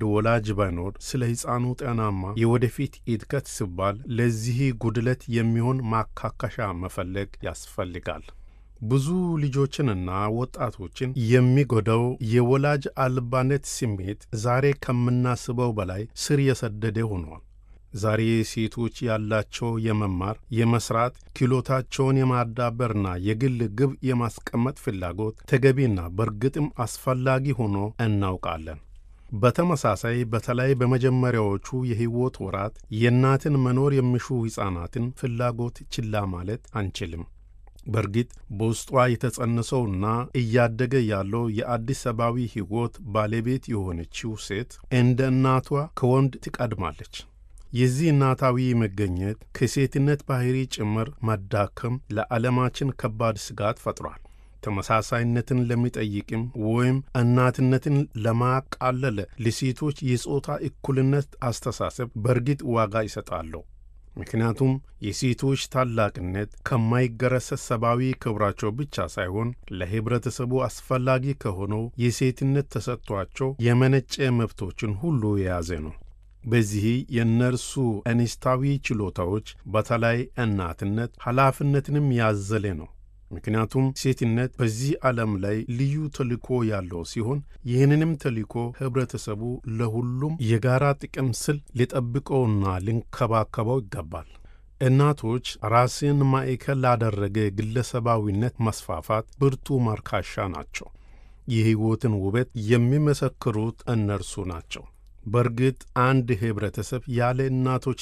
አንድ ወላጅ ባይኖር ስለ ሕፃኑ ጤናማ የወደፊት እድገት ሲባል ለዚህ ጉድለት የሚሆን ማካካሻ መፈለግ ያስፈልጋል። ብዙ ልጆችንና ወጣቶችን የሚጎዳው የወላጅ አልባነት ስሜት ዛሬ ከምናስበው በላይ ስር የሰደደ ሆኗል። ዛሬ ሴቶች ያላቸው የመማር የመስራት ክህሎታቸውን የማዳበርና የግል ግብ የማስቀመጥ ፍላጎት ተገቢና በእርግጥም አስፈላጊ ሆኖ እናውቃለን። በተመሳሳይ በተለይ በመጀመሪያዎቹ የሕይወት ወራት የእናትን መኖር የሚሹ ሕፃናትን ፍላጎት ችላ ማለት አንችልም። በእርግጥ በውስጧ የተጸነሰውና እያደገ ያለው የአዲስ ሰብአዊ ሕይወት ባለቤት የሆነችው ሴት እንደ እናቷ ከወንድ ትቀድማለች። የዚህ እናታዊ መገኘት ከሴትነት ባሕሪ ጭምር መዳከም ለዓለማችን ከባድ ስጋት ፈጥሯል። ተመሳሳይነትን ለሚጠይቅም ወይም እናትነትን ለማቃለለ ለሴቶች የጾታ እኩልነት አስተሳሰብ በእርግጥ ዋጋ ይሰጣለሁ። ምክንያቱም የሴቶች ታላቅነት ከማይገረሰስ ሰብአዊ ክብራቸው ብቻ ሳይሆን ለኅብረተሰቡ አስፈላጊ ከሆነው የሴትነት ተሰጥቷቸው የመነጨ መብቶችን ሁሉ የያዘ ነው። በዚህ የእነርሱ እንስታዊ ችሎታዎች በተለይ እናትነት ኃላፊነትንም ያዘለ ነው። ምክንያቱም ሴትነት በዚህ ዓለም ላይ ልዩ ተልእኮ ያለው ሲሆን ይህንንም ተልእኮ ኅብረተሰቡ ለሁሉም የጋራ ጥቅም ስል ሊጠብቀውና ሊንከባከበው ይገባል። እናቶች ራስን ማዕከል ላደረገ ግለሰባዊነት መስፋፋት ብርቱ ማርካሻ ናቸው። የሕይወትን ውበት የሚመሰክሩት እነርሱ ናቸው። በእርግጥ አንድ ኅብረተሰብ ያለ እናቶች